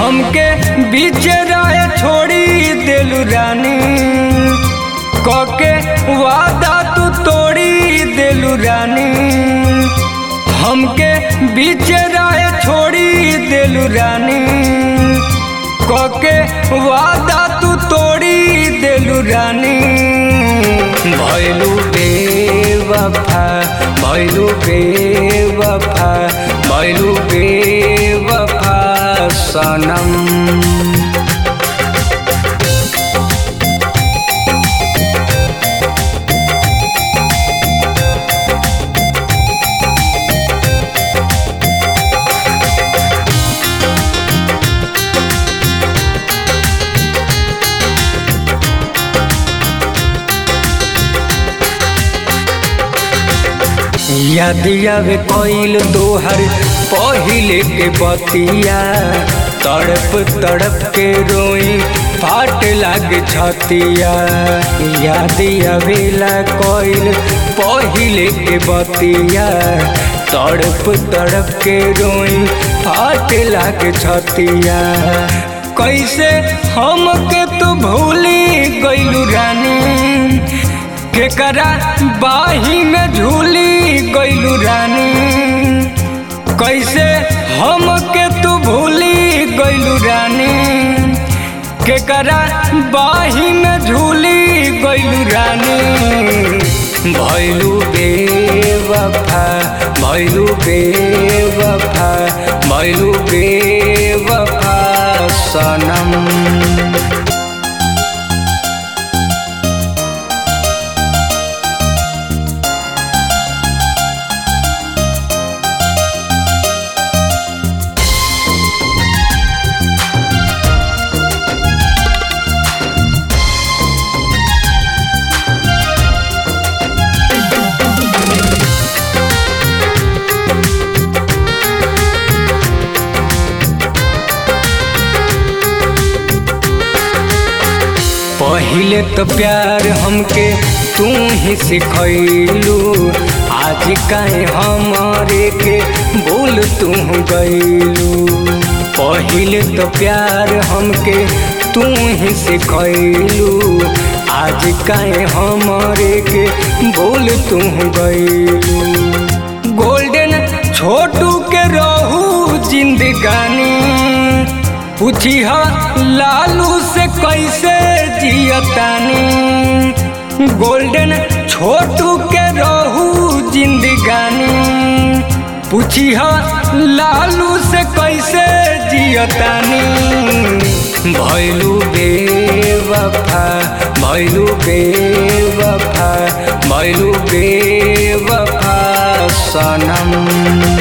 हमके बीच राय छोड़ी देलू रानी कके वादा तू तोड़ी देलू रानी हमके बीच राय छोड़ी देलू रानी कके वादा तू तोड़ी देलू रानी भैलू बेवफा भैलू बेवफा भैलू बेवफा सनम याद आवे कोइल तोहर पहिले के बतिया तड़प तड़प के रोई फाट लाग छतिया याद आवेला कोइल पहिले के बतिया तड़प तड़प के रोई फाट लाग छतिया कैसे हमके तू भूली गइलू रानी केकरा बाही में झूली गइलू रानी कैसे हमके तू भूली गइलू रानी केकरा बाही में झूली गइलू रानी भैलू बेवफा भैलू बेवफा भैलू बेवफा सनम पहिले तो प्यार हमके तू ही सिखैलू आज काहे हमारे के बोल तू गैलू पहिले तो प्यार हमके तू ही सिखैलू आज काहे हमारे के बोल तू गैलू गोल्डन छोटू के रहू जिंदगानी पूछी लालू से कैसे जियतानी गोल्डन छोटू के रहू जिंदगानी पूछी लालू से कैसे जियतानी भैलू बेवफा भैलू बेवफा भैलू बेवफा सनम